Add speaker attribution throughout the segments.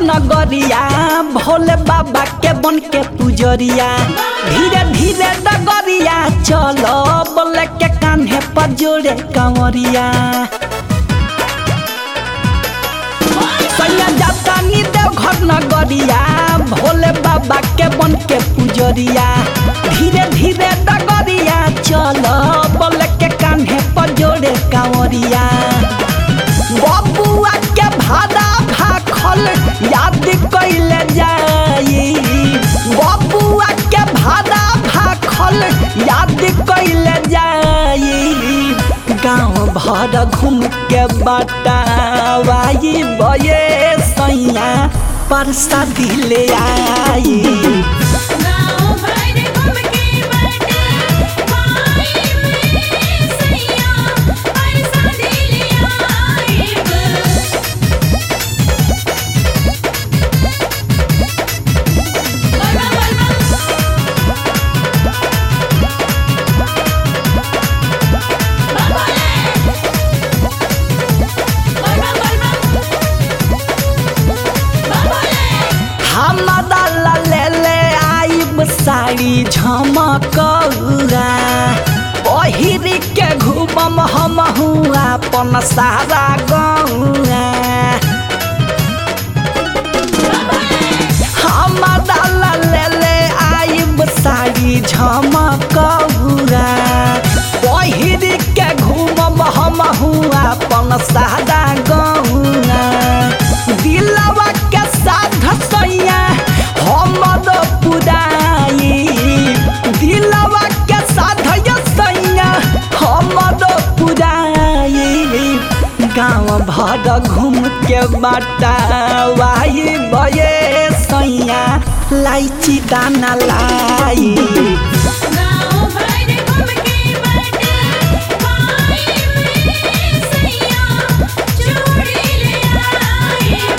Speaker 1: नगरिया भोले बाबा के बन के पुजरिया धीरे धीरे डगरिया चलो बोले के कान्हे पर जोड़े कंवरिया सैया जाता नी देव घर नगरिया भोले बाबा के बन के पुजरिया धीरे धीरे डगरिया चलो बोले के कान्हे पर जोड़े कंवरिया बबुआ के भाड़ा भाखल याद कैले जाई बबुआ के भाड़ा भाखल याद कैले जाई गाँव भर घूम के बतावाई बये सैया परसादी ले आई
Speaker 2: गाँव भर घूम के बट माई में सैया पैसा दिले आइब बलबा बलबा बाबाले बलबा बलबा बाबाले
Speaker 1: हमरा ला ले ले आइब साड़ी झमकौरा पहिर के घूमम हम हुआ अपन सारा गौरा हमरा ला ले ले आइब साड़ी झमकौरा पहिर के घूमम हम हुआ अपन सारा गौरा दिलवा के साध सैया हमर पुराई दिलवा के साध सैया हमर पुराई गाँव भर घूम के बटावाई बये सैया लाइची दाना लाई
Speaker 2: गाँव भर घूम के बट माई में सैया चूड़ी ले आइब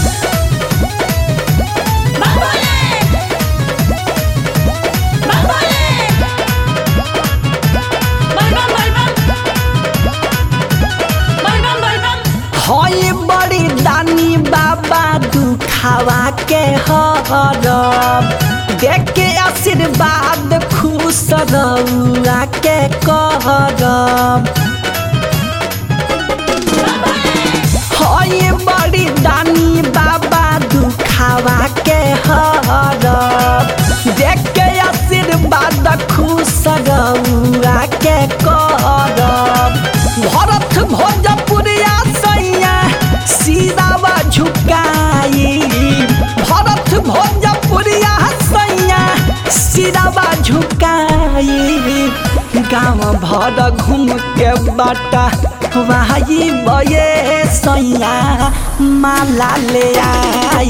Speaker 2: बाबाले बाबाले बलबा बलबा बलबा बलबा
Speaker 1: हई बड़ी दानी बाबा दुखावा के हरब देख के आशीर्वाद खुश रउआ के करब हई बड़ी दानी बाबा दुखावा के हरब देख के आशीर्वाद खुश रउआ के करब भरत भोजपुरिया सैया सीरावा झुकाई भरत भोजपुरिया सैया सिरावा झुकाई गाँव भर घूम के बाटा वाही बये सैया माला ले आई